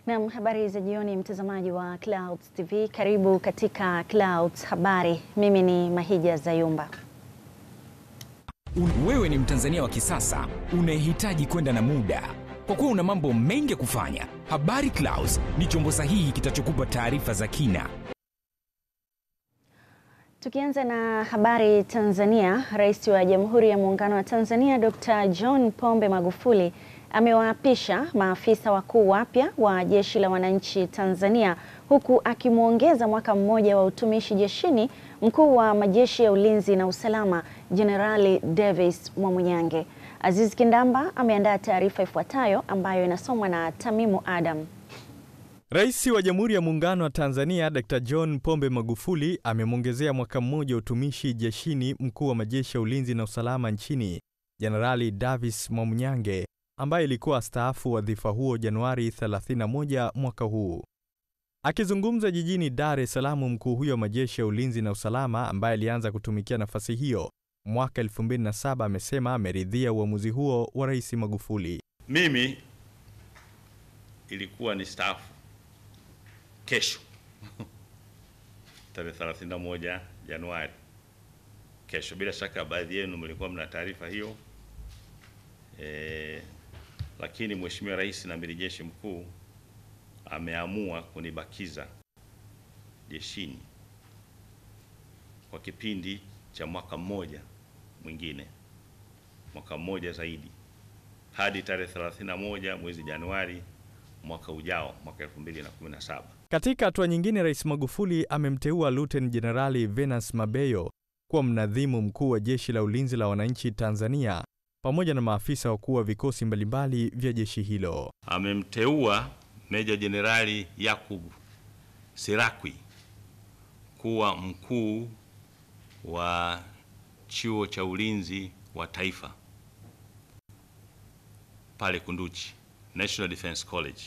Naam, habari za jioni mtazamaji wa Clouds TV. Karibu katika Clouds Habari. Mimi ni Mahija Zayumba. Wewe ni Mtanzania wa kisasa unayehitaji kwenda na muda. Kwa kuwa una mambo mengi ya kufanya, Habari Clouds ni chombo sahihi kitachokupa taarifa za kina. Tukianza na habari Tanzania, Rais wa Jamhuri ya Muungano wa Tanzania Dr. John Pombe Magufuli amewaapisha maafisa wakuu wapya wa Jeshi la Wananchi Tanzania huku akimwongeza mwaka mmoja wa utumishi jeshini mkuu wa majeshi ya ulinzi na usalama Jenerali Davis Mwamunyange. Aziz Kindamba ameandaa taarifa ifuatayo ambayo inasomwa na Tamimu Adam. Rais wa Jamhuri ya Muungano wa Tanzania Dr. John Pombe Magufuli amemwongezea mwaka mmoja utumishi jeshini mkuu wa majeshi ya ulinzi na usalama nchini Jenerali Davis Mwamunyange ambaye ilikuwa astaafu wadhifa huo Januari 31 mwaka huu. Akizungumza jijini Dar es Salaam, mkuu huyo wa majeshi ya ulinzi na usalama ambaye alianza kutumikia nafasi hiyo mwaka 2007 amesema ameridhia uamuzi huo wa Rais Magufuli. Mimi ilikuwa ni staafu kesho tarehe 31 Januari, kesho. Bila shaka baadhi yenu mlikuwa mna taarifa hiyo e, lakini Mheshimiwa Rais na Amiri Jeshi Mkuu ameamua kunibakiza jeshini kwa kipindi cha mwaka mmoja mwingine, mwaka mmoja zaidi hadi tarehe 31 mwezi Januari mwaka ujao, mwaka 2017. Katika hatua nyingine, Rais Magufuli amemteua Luteni Jenerali Venance Mabeyo kuwa mnadhimu mkuu wa Jeshi la Ulinzi la Wananchi Tanzania pamoja na maafisa wakuu wa vikosi mbalimbali vya jeshi hilo. Amemteua Meja Jenerali Yakub Sirakwi kuwa mkuu wa Chuo cha Ulinzi wa Taifa pale Kunduchi, National Defence College,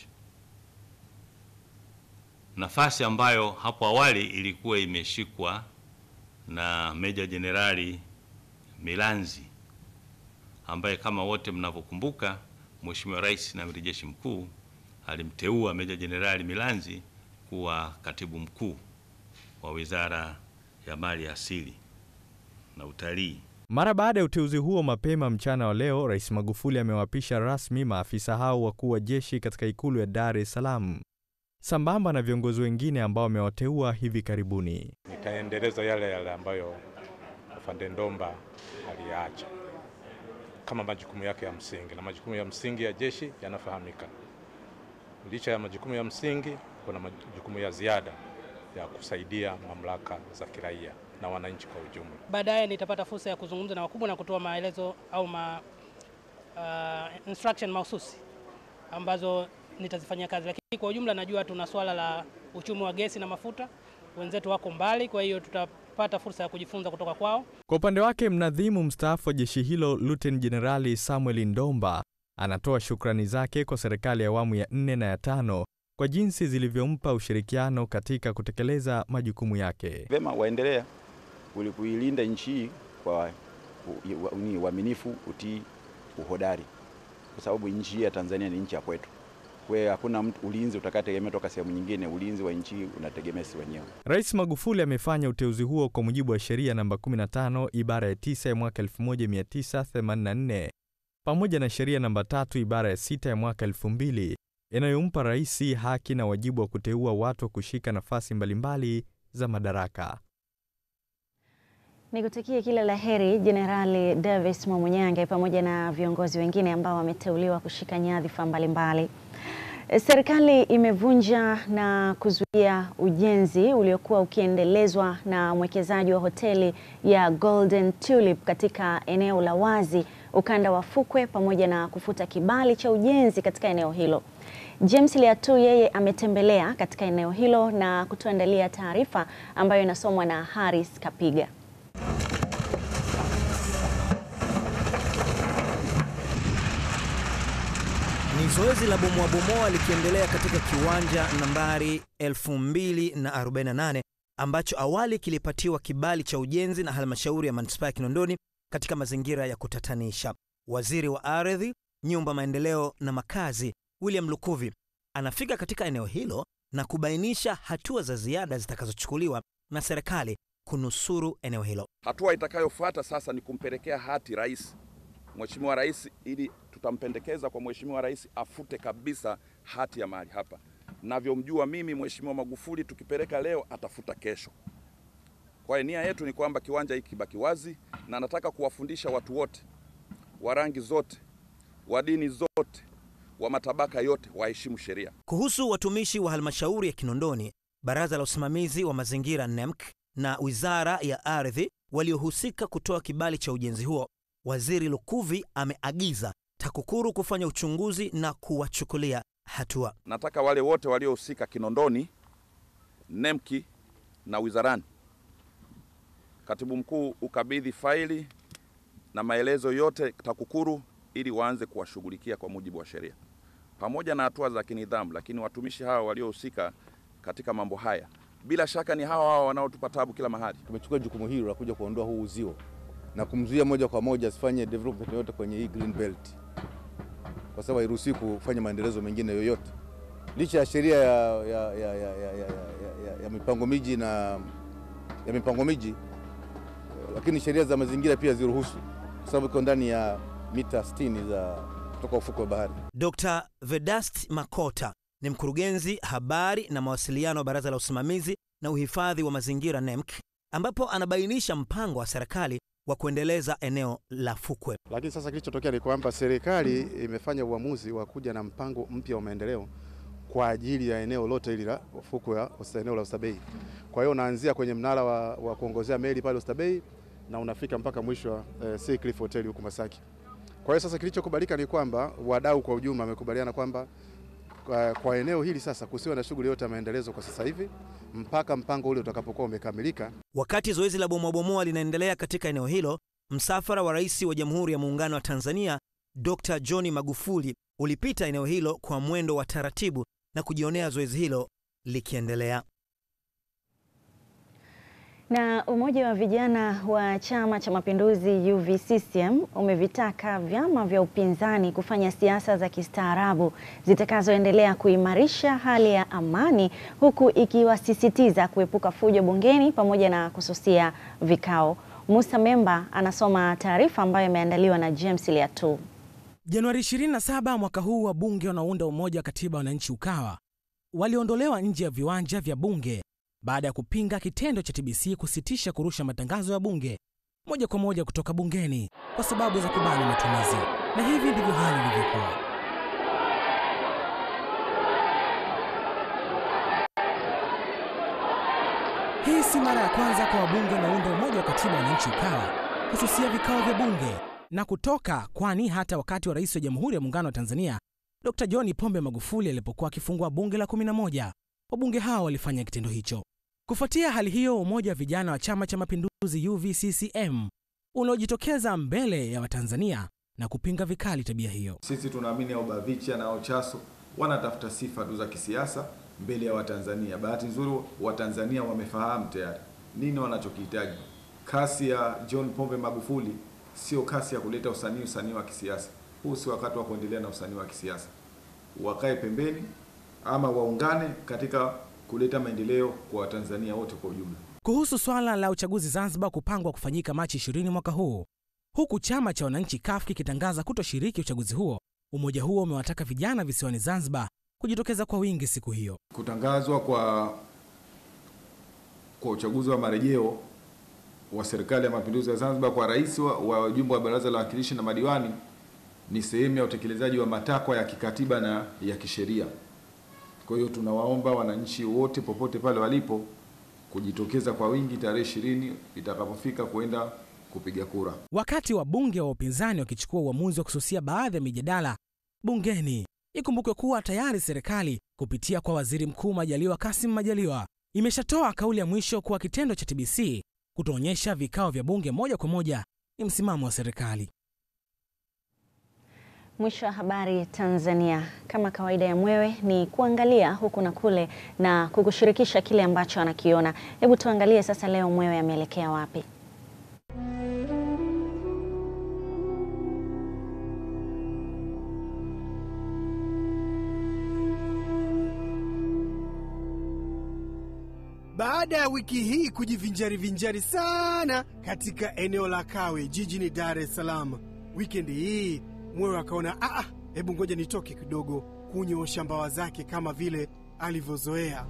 nafasi ambayo hapo awali ilikuwa imeshikwa na Meja Jenerali Milanzi ambaye kama wote mnavyokumbuka, Mheshimiwa Rais na Amiri Jeshi Mkuu alimteua Meja Jenerali Milanzi kuwa katibu mkuu wa Wizara ya Mali Asili na Utalii. Mara baada ya uteuzi huo, mapema mchana wa leo, Rais Magufuli amewapisha rasmi maafisa hao wakuu wa jeshi katika ikulu ya Dar es Salaam sambamba na viongozi wengine ambao amewateua hivi karibuni. Nitaendeleza yale yale ambayo Afande Ndomba aliyaacha kama majukumu yake ya msingi, na majukumu ya msingi ya jeshi yanafahamika. Licha ya majukumu ya msingi, kuna majukumu ya ziada ya kusaidia mamlaka za kiraia na wananchi kwa ujumla. Baadaye nitapata fursa ya kuzungumza na wakubwa na kutoa maelezo au ma, uh, instruction mahususi ambazo nitazifanyia kazi, lakini kwa ujumla najua tuna swala la uchumi wa gesi na mafuta, wenzetu wako mbali, kwa hiyo tutapata fursa ya kujifunza kutoka kwao. Kwa upande wake, mnadhimu mstaafu wa jeshi hilo Luteni Jenerali Samuel Ndomba anatoa shukrani zake kwa serikali ya awamu ya nne na ya tano kwa jinsi zilivyompa ushirikiano katika kutekeleza majukumu yake. Vema waendelea kuilinda nchi hii kwa uaminifu, utii, uhodari, kwa sababu nchi hii ya Tanzania ni nchi ya kwetu. Kwa hiyo hakuna mtu ulinzi utakategemea toka sehemu nyingine. Ulinzi wa nchi hii unategemea sisi wenyewe. Rais Magufuli amefanya uteuzi huo kwa mujibu wa sheria namba 15 ibara ya 9 ya mwaka 1984 pamoja na sheria namba tatu ibara ya sita ya mwaka 2000 inayompa rais haki na wajibu wa kuteua watu wa kushika nafasi mbalimbali za madaraka. Nikutakie kila la heri Jenerali Davis Mwamunyange pamoja na viongozi wengine ambao wameteuliwa kushika nyadhifa mbalimbali. Serikali imevunja na kuzuia ujenzi uliokuwa ukiendelezwa na mwekezaji wa hoteli ya Golden Tulip katika eneo la wazi ukanda wa fukwe pamoja na kufuta kibali cha ujenzi katika eneo hilo. James Liatu yeye ametembelea katika eneo hilo na kutuandalia taarifa ambayo inasomwa na Haris Kapiga. Ni zoezi la bomoa bomoa likiendelea katika kiwanja nambari 2048 ambacho awali kilipatiwa kibali cha ujenzi na halmashauri ya manispaa ya Kinondoni katika mazingira ya kutatanisha. Waziri wa Ardhi, Nyumba, Maendeleo na Makazi William Lukuvi anafika katika eneo hilo na kubainisha hatua za ziada zitakazochukuliwa na serikali kunusuru eneo hilo. Hatua itakayofuata sasa ni kumpelekea hati rais, Mheshimiwa Rais, ili tutampendekeza kwa Mheshimiwa Rais afute kabisa hati ya mahali hapa. Navyomjua mimi Mheshimiwa Magufuli, tukipeleka leo atafuta kesho. Kwa hiyo nia yetu ni kwamba kiwanja hiki kibaki wazi, na nataka kuwafundisha watu wote wa rangi zote, wa dini zote, wa matabaka yote waheshimu sheria. Kuhusu watumishi wa halmashauri ya Kinondoni, baraza la usimamizi wa mazingira NEMC na wizara ya ardhi waliohusika kutoa kibali cha ujenzi huo, waziri Lukuvi ameagiza TAKUKURU kufanya uchunguzi na kuwachukulia hatua. Nataka wale wote waliohusika Kinondoni, NEMC na wizarani, katibu mkuu ukabidhi faili na maelezo yote TAKUKURU ili waanze kuwashughulikia kwa mujibu wa sheria pamoja na hatua za kinidhamu. Lakini watumishi hawa waliohusika katika mambo haya bila shaka ni hawa hawa wanaotupa tabu kila mahali. Tumechukua jukumu hilo la kuja kuondoa huu uzio na kumzuia moja kwa moja asifanye development yoyote kwenye hii green belt, kwa sababu hairuhusiwi kufanya maendelezo mengine yoyote, licha ya sheria ya, ya, ya, ya, ya, ya, ya, ya mipango miji na ya mipango miji, lakini sheria za mazingira pia ziruhusu, kwa sababu iko ndani ya mita 60 za kutoka ufuko wa bahari. Dr. Vedast Makota ni mkurugenzi habari na mawasiliano wa Baraza la Usimamizi na Uhifadhi wa Mazingira NEMC, ambapo anabainisha mpango wa serikali wa kuendeleza eneo la fukwe. Lakini sasa kilichotokea ni kwamba serikali imefanya uamuzi wa kuja na mpango mpya wa maendeleo kwa ajili ya eneo lote hili la fukwe ya eneo la Oysterbay. Kwa hiyo unaanzia kwenye mnara wa, wa kuongozea meli pale Oysterbay na unafika mpaka mwisho wa eh, Sea Cliff Hotel huko Masaki. Kwa hiyo sasa kilichokubalika ni kwamba wadau kwa ujumla wamekubaliana kwamba kwa, kwa eneo hili sasa kusiwe na shughuli yote ya maendelezo kwa sasa hivi mpaka mpango ule utakapokuwa umekamilika. Wakati zoezi la bomoabomoa linaendelea katika eneo hilo, msafara wa Rais wa Jamhuri ya Muungano wa Tanzania Dr. John Magufuli ulipita eneo hilo kwa mwendo wa taratibu na kujionea zoezi hilo likiendelea. Na umoja wa vijana wa Chama cha Mapinduzi UVCCM umevitaka vyama vya upinzani kufanya siasa za kistaarabu zitakazoendelea kuimarisha hali ya amani huku ikiwasisitiza kuepuka fujo bungeni pamoja na kususia vikao. Musa Memba anasoma taarifa ambayo imeandaliwa na James Liatu. Januari 27 mwaka huu wabunge wanaounda Umoja wa Katiba Wananchi Ukawa waliondolewa nje ya viwanja vya bunge baada ya kupinga kitendo cha TBC kusitisha kurusha matangazo ya bunge moja kwa moja kutoka bungeni kwa sababu za kubana matumizi, na hivi ndivyo hali ilivyokuwa. Hii si mara ya kwanza kwa wabunge wanaounda Umoja wa Katiba Wananchi Ukawa kususia vikao vya bunge na kutoka, kwani hata wakati wa Rais wa Jamhuri ya Muungano wa Tanzania Dr. John Pombe Magufuli alipokuwa akifungua bunge la 11 wabunge hao walifanya kitendo hicho. Kufuatia hali hiyo, umoja wa vijana wa Chama cha Mapinduzi UVCCM unaojitokeza mbele ya Watanzania na kupinga vikali tabia hiyo. Sisi tunaamini au Bavicha na Chaso wanatafuta sifa tu za kisiasa mbele ya Watanzania. Bahati nzuri Watanzania wamefahamu tayari nini wanachokihitaji. Kasi ya John Pombe Magufuli sio kasi ya kuleta usanii usanii wa kisiasa. Huu si wakati wa kuendelea na usanii wa kisiasa. Wakae pembeni ama waungane katika kuleta maendeleo kwa Watanzania wote kwa ujumla. Kuhusu swala la uchaguzi Zanzibar kupangwa kufanyika Machi 20 mwaka huu, huku chama cha wananchi CUF kikitangaza kutoshiriki uchaguzi huo, umoja huo umewataka vijana visiwani Zanzibar kujitokeza kwa wingi siku hiyo. Kutangazwa kwa kwa uchaguzi wa marejeo wa serikali ya mapinduzi ya Zanzibar kwa rais wa wajumbe wa baraza la wawakilishi na madiwani ni sehemu ya utekelezaji wa matakwa ya kikatiba na ya kisheria. Kwa hiyo tunawaomba wananchi wote popote pale walipo kujitokeza kwa wingi tarehe ishirini itakapofika kwenda kupiga kura. Wakati wabunge wa upinzani wakichukua uamuzi wa kususia baadhi ya mijadala bungeni, ikumbukwe kuwa tayari serikali kupitia kwa waziri mkuu Majaliwa Kasim Majaliwa imeshatoa kauli ya mwisho kuwa kitendo cha TBC kutoonyesha vikao vya bunge moja kwa moja ni msimamo wa serikali. Mwisho wa habari Tanzania. Kama kawaida ya Mwewe ni kuangalia huku na kule na kukushirikisha kile ambacho anakiona. Hebu tuangalie sasa leo Mwewe ameelekea wapi? Baada ya wiki hii kujivinjari vinjari sana katika eneo la Kawe jijini Dar es Salaam, wikendi hii Mwewe akaona aa, hebu ngoja nitoke kidogo kunyoosha mbawa zake kama vile alivyozoea.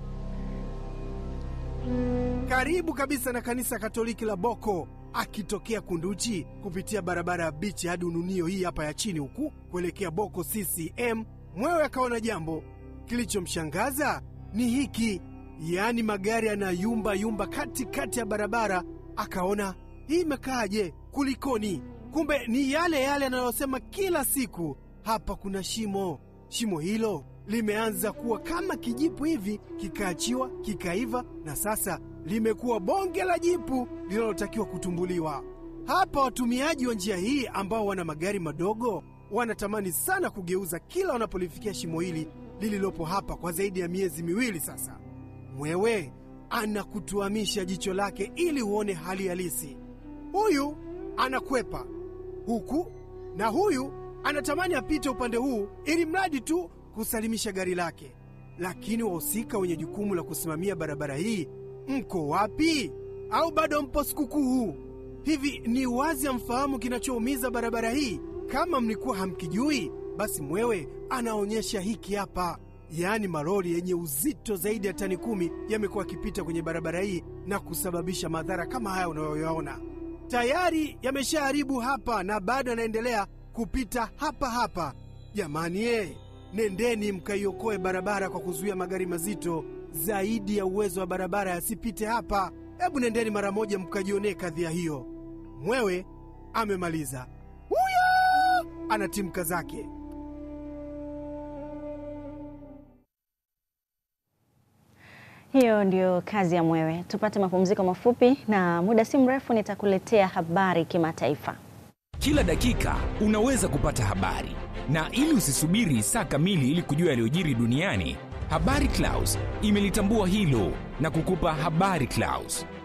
Karibu kabisa na kanisa Katoliki la Boko, akitokea Kunduchi kupitia barabara ya bichi hadi Ununio hii hapa ya chini huku kuelekea Boko CCM, Mwewe akaona jambo kilichomshangaza ni hiki, yaani magari yanayumba yumba katikati ya barabara. Akaona hii imekaaje? Kulikoni? Kumbe ni yale yale yanayosema kila siku, hapa kuna shimo. Shimo hilo limeanza kuwa kama kijipu hivi, kikaachiwa kikaiva, na sasa limekuwa bonge la jipu linalotakiwa kutumbuliwa. Hapa watumiaji wa njia hii ambao wana magari madogo wanatamani sana kugeuza kila wanapolifikia shimo hili lililopo hapa kwa zaidi ya miezi miwili sasa. Mwewe anakutuamisha jicho lake ili uone hali halisi. Huyu anakwepa huku na huyu anatamani apite upande huu ili mradi tu kusalimisha gari lake. Lakini wahusika wenye jukumu la kusimamia barabara hii mko wapi? Au bado mpo sikukuu? Hivi ni wazi amfahamu kinachoumiza barabara hii? Kama mlikuwa hamkijui, basi Mwewe anaonyesha hiki hapa. Yaani malori yenye uzito zaidi ya tani kumi yamekuwa yakipita kwenye barabara hii na kusababisha madhara kama haya unayoyaona. Tayari yameshaharibu hapa na bado yanaendelea kupita hapa hapa. Jamani ye, nendeni mkaiokoe barabara kwa kuzuia magari mazito zaidi ya uwezo wa barabara yasipite hapa. Hebu nendeni mara moja mkajionee kadhia hiyo. Mwewe amemaliza, huyo anatimka zake. Hiyo ndio kazi ya Mwewe. Tupate mapumziko mafupi, na muda si mrefu nitakuletea habari kimataifa. Kila dakika unaweza kupata habari, na ili usisubiri saa kamili ili kujua yaliyojiri duniani, Habari Clouds imelitambua hilo na kukupa Habari Clouds.